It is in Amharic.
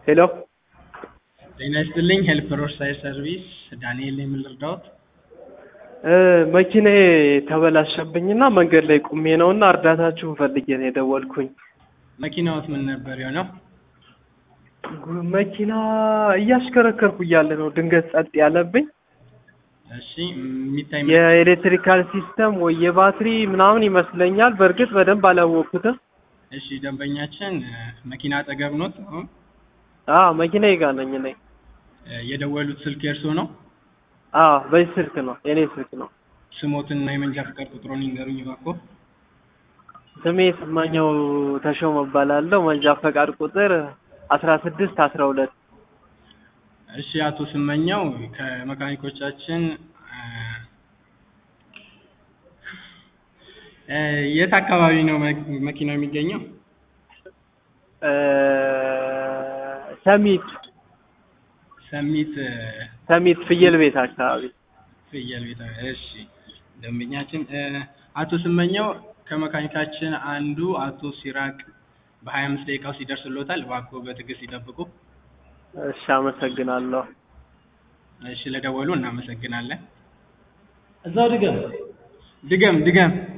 ሄሎ ጤና ይስጥልኝ ሄልፕ ሮድሳይድ ሰርቪስ ዳንኤል ነኝ። ምን ልርዳዎት? መኪናዬ ተበላሸብኝና መንገድ ላይ ቁሜ ነውና እርዳታችሁን ፈልጌ ነው የደወልኩኝ። መኪናዎት ምን ነበር የሆነው? ጉ- መኪና እያሽከረከርኩ እያለ ነው ድንገት ጸጥ ያለብኝ። እሺ የሚታይ የኤሌክትሪካል ሲስተም ወይ የባትሪ ምናምን ይመስለኛል። በእርግጥ በደንብ አላወቅኩትም። እሺ ደንበኛችን እ፣ መኪና አጠገብ ኖት? አሁን አዎ መኪናዬ ጋር ነኝ እኔ። እ፣ የደወሉት ስልክ የእርስዎ ነው? አዎ በዚህ ስልክ ነው የኔ ስልክ ነው። ስሞትና የመንጃ ፍቃድ ቁጥሮን ይንገሩኝ እባክዎ። ስሜ ስማኛው ተሾመ እባላለሁ። መንጃ ፈቃድ ቁጥር አስራ ስድስት አስራ ሁለት እሺ አቶ ስመኛው ከመካኒኮቻችን እ፣ እ፣ የት አካባቢ ነው መ- መኪናው የሚገኘው? ሰሚት ሰሚት እ፣ ሰሚት ፍየል ቤት አካባቢ ፍየል ቤት። እሺ ደንበኛችን እ፣ አቶ ስመኛው ከመካኒካችን አንዱ አቶ ሲራቅ በሀያ አምስት ደቂቃው ሲደርስሎታል። እባክዎ በትዕግስት ይጠብቁ። እሺ አመሰግናለሁ። እሺ ለደወሉ እናመሰግናለን። እዛው ድገም። ድገም ድገም